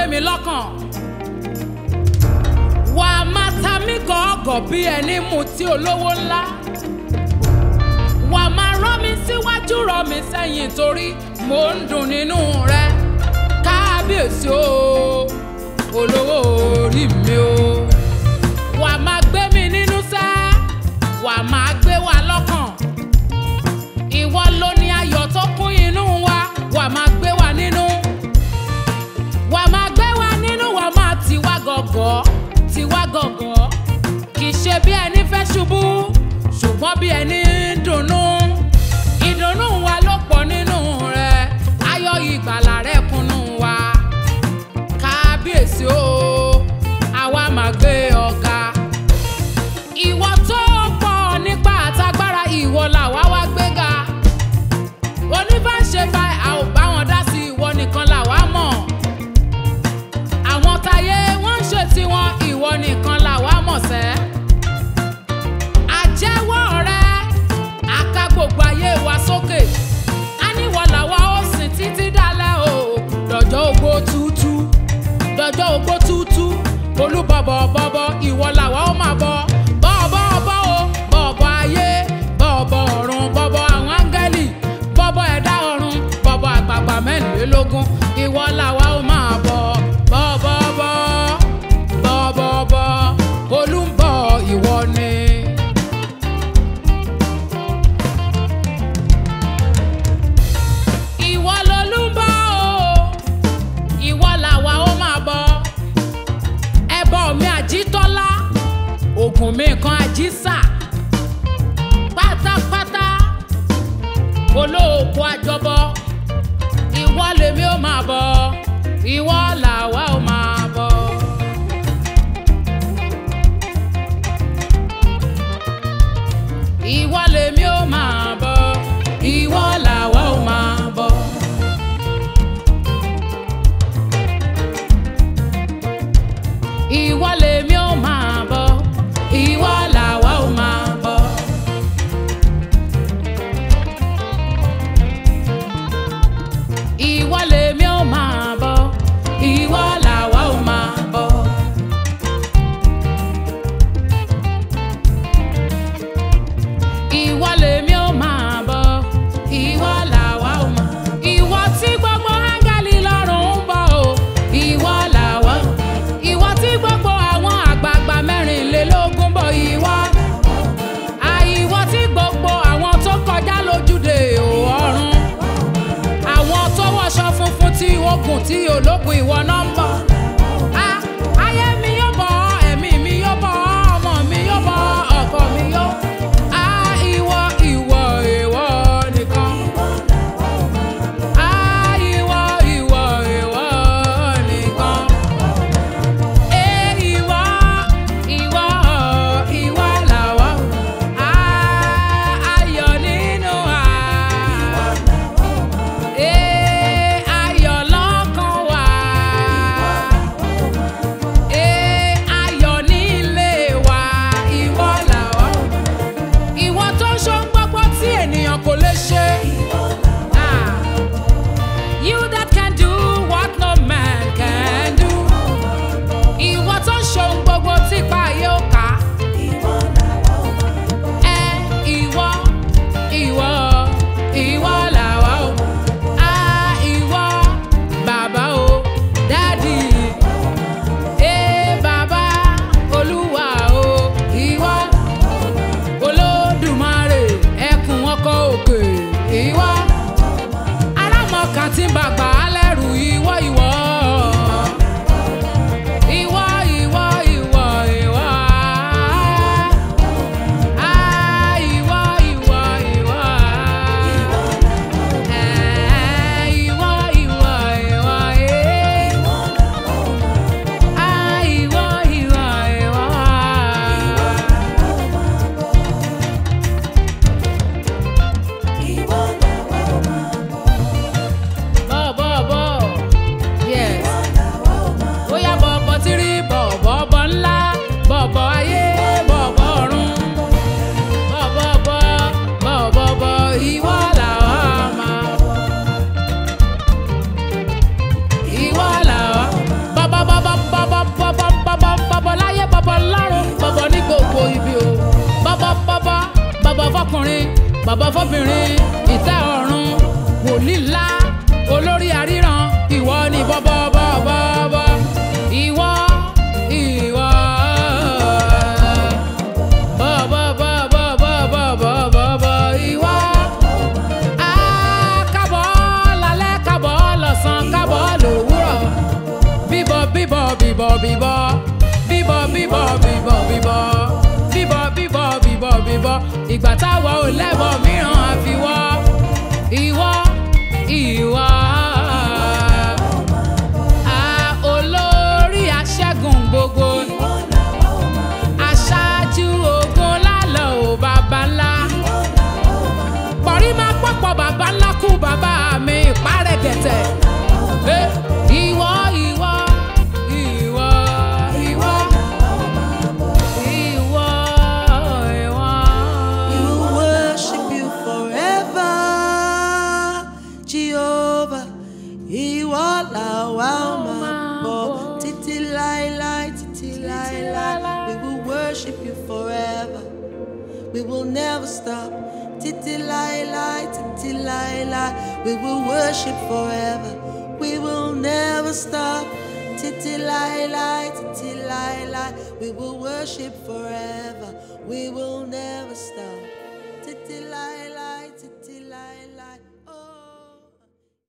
mi lọ́kàn wà á máa ta mí gọ̀ọ́gọ̀ bí ẹni mutí olówó ńlá wà á máa rán mi síwájú rọ mi sẹ́yìn torí mò ń dùn nínú rẹ kábíyèsí o olówó orí mi o wà á máa gbé mi nínú sẹ́ wà á máa gbé wa lọ́kàn ìwọ ló ní ayọ̀ tó kún inú wa wà á máa gbé wa nínú wà á máa gbé wa nínú wà á máa tì wá gọ̀gọ̀ tì wá gọ̀gọ̀ kì í ṣe bí ẹni fẹ́ ṣubú ṣùgbọ́n bí ẹni ń dunnú ìdùnnú wa ló pọ̀ nínú rẹ ayọ̀ ìgbàlà rẹ kúnnú wa kábíyèsí o àwa máa gbé ọ̀gá ìwọ tó pọ̀ nípa àtagbára ìwọ làwa wá gbéga oníbàṣe bá a ò bá wọn dá sí ìwọ nìkan làwa mọ̀ àwọn táyé wọ́n ń ṣe tiwọn ìwọ nìkan làwa mọ̀ sẹ́ àjẹwọ́ rẹ àka gbogbo ayé wa sókè á níwọ̀ làwa ó sìn títí dálẹ́ o dọ̀jọ́ ogbó tútú dọ̀jọ́ ogbó tútú olúbọ̀bọ̀ bọ̀bọ̀ ìwọ làwa ó máa bọ̀ bọ̀bọ̀ bọ̀ o bọ̀bọ̀ ayé bọ̀bọ̀ ọ̀run bọ̀bọ̀ àwọn áńgẹ́lì bọ̀bọ̀ ẹ̀dá ọ̀run bọ̀bọ̀ àgbààgbà mẹ́rìnlélógún ìwọ làwa ó máa bọ̀ bọ̀bọ̀ bọ̀ bọ̀bọ̀ bọ̀ olúbọ̀ ìwọ ni. ìwọ lolúbọ̀ o ìwọ làwa ó máa bọ̀ ẹbọ mi àjítọ́lá ògùn mi kan àjísà pátápátá olóòkú àjọbọ ìwọ lèmi ó máa bọ̀ ìwọ làwa ó máa bọ̀. ìwọ lèmi ó máa bọ̀ ìwọ làwa ó máa bọ̀. ìwọ lèmi ó máa bọ̀ ìwọ làwa ó máa bọ̀. ìwọ lèmi ó máa bọ̀ ìwọ làwa ó máa bọ̀. bàbá fọ́bìnrin ìtẹ́ ọ̀run wòlíì ńlá olórí àríran ìwọ ni bọ́bọ́bọ́bọ́ ìwọ ìwọ bọ́bọ́bọ́bọ́bọ́bọ́ ìwọ. Ah, kábọ̀ lálẹ́ kábọ̀ lọ́sàn kábọ̀ lòwúrọ̀ bíbọ̀ bíbọ̀ bíbọ̀ bíbọ̀ bíbọ̀ bíbọ̀ bíbọ̀ bíbọ̀ bíbọ̀ bíbọ̀ bíbọ̀ bíbọ̀ ìgbà táwa ò lẹ́bọ̀ mìíràn àfiwọ́ ìwọ ìwọ. Ah, olórí aṣẹ́gun gbogbo aṣáájú ogun lálọ́ ò bàbá ńlá pọ̀rí máa pọ̀pọ̀ bàbá ńlá kú bàbá mi ìpárẹ̀ gẹ̀tẹ̀. Eh, Ìwọ ìwọ ìwọ ìwọ ìwọ ìwọ. We will worship you forever, Jehovah. Ìwọ làwa máa bọ̀ títí láéláé, títí láéláé. We will worship you forever. We will never stop. Títí láéláé, títí láéláé. We will worship forever. We will never stop. Títí láéláé, títí láéláé. We will worship forever. We will never stop. Títí láéláé, títí láéláé.